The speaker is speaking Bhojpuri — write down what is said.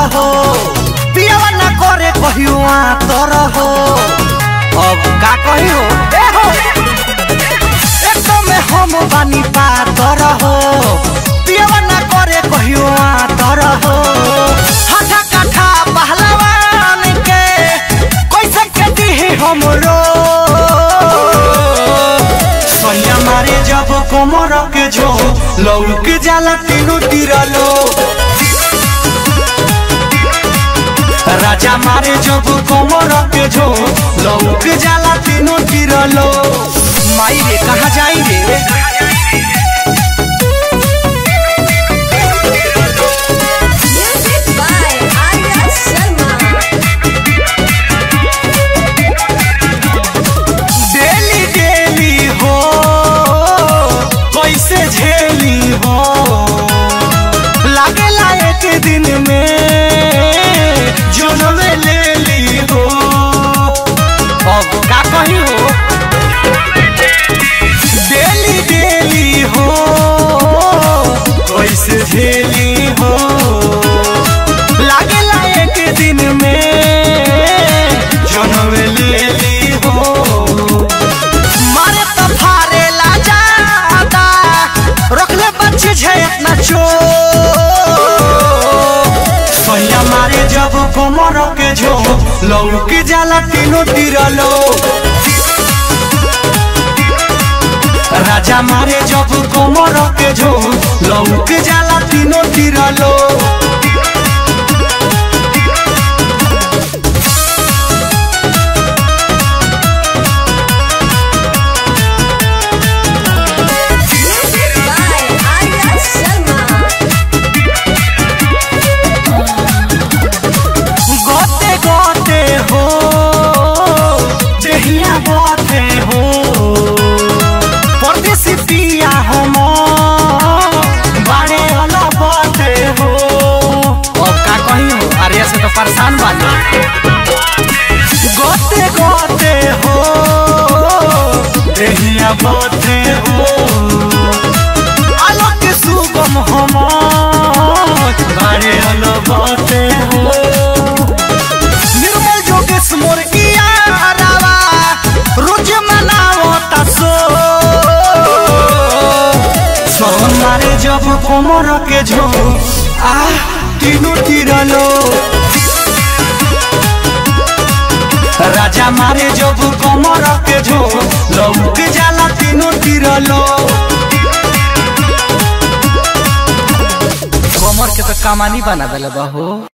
हो पियावा ना करे कहियो तर हो अब का कही हो ए हो एकदम हम बानी पातर हो पियावा ना करे कहियो तर हो हाथा काठा पहलवान के कैसे के दी हमरो सैया मारे जब कोमर के जो लौक जाला तीनों तिरलो राजा मारे जब कोमर के जो लौक जाला तीनों तिरलो माई रे कहाँ जाई रे Music by Arya Sharma. Daily daily हो कैसे झेली हो लागेला एक दिन में जनमे ले ली हो अब का कही हो डेली डेली हो कैसे झेली हो लागेला एक दिन में जनमे ले ली हो मारे तो फारे ला जाता रखले बच्चे छे इतना चो सैया मारे जब कोमर के जो लौक जाला तीनों तिरलो राजा मारे जब कोमर के जो लौक जाला तीनों तिरलो Music by Arya Sharma. गोते गोते हो जहिया गोते हो परदेसी पिया हम बाड़े वाला बाते हो अब का कही हो अरे से तो परेशान बानी गोते गोते हो जहिया गोते हो अलग सुगम हम बाड़े वाला बाते हो निर्मल जोगेश मोर किया रावा रोज मनावो तसो सोन मारे जब कोमर के झो आ तीनों तिरलो राजा मारे जब कोमर के झो लौक जाला तीनों तिरलो कोमर के तो कमानी बना देले बा हो